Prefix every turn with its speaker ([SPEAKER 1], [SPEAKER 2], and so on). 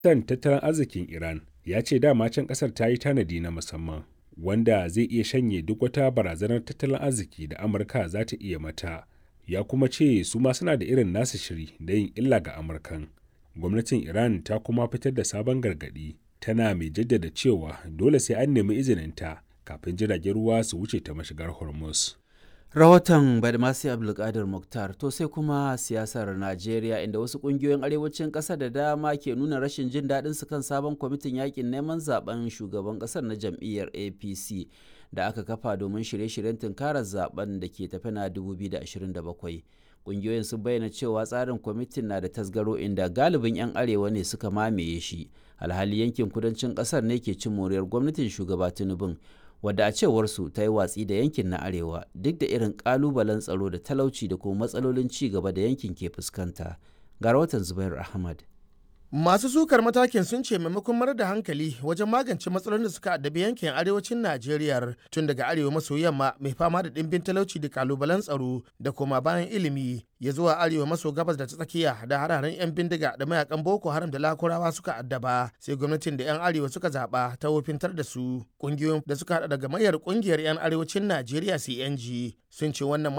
[SPEAKER 1] Ministan tattalin arzikin Iran ya ce dama can ƙasar ta yi tanadi na musamman wanda zai iya shanye duk wata barazanar tattalin arziki da Amurka za ta iya mata. Ya kuma ce su ma suna da irin nasu shiri da yin illa ga Amurkan. Gwamnatin Iran ta kuma fitar da sabon gargaɗi tana mai jaddada cewa dole sai an nemi izininta kafin jiragen ruwa su wuce ta mashigar Hormuz.
[SPEAKER 2] rahoton badmasi abdulkadir muktar to sai kuma siyasar najeriya inda wasu kungiyoyin arewacin ƙasa da dama ke nuna rashin jin daɗin su kan sabon kwamitin yakin neman zaben shugaban ƙasar na jam'iyyar apc da aka kafa domin shirye-shiryen tunkarar zaben da ke tafi na 2027 kungiyoyin sun bayyana cewa tsarin kwamitin na da tasgaro inda galibin 'yan arewa ne suka mamaye shi alhali yankin kudancin ƙasar ne ke cin moriyar gwamnatin shugaba tinubun wadda a cewarsu ta yi watsi da yankin na arewa duk da irin kalubalen tsaro da talauci da kuma matsalolin ci gaba da yankin ke fuskanta ga rahoton zubair ahmad
[SPEAKER 3] Masu sukar matakin sun ce maimakon marar da hankali wajen magance matsalolin da suka addabi yankin arewacin Najeriya tun daga arewa maso yamma mai fama da ɗimbin talauci da kalubalen tsaro da koma bayan ilimi ya zuwa arewa maso gabas da ta tsakiya da hararen 'yan bindiga da mayakan Boko Haram da Lakurawa suka addaba sai gwamnatin da 'yan arewa suka zaɓa ta wofintar da su ƙungiyoyin da suka haɗa daga mayar ƙungiyar 'yan arewacin Najeriya CNG sun ce wannan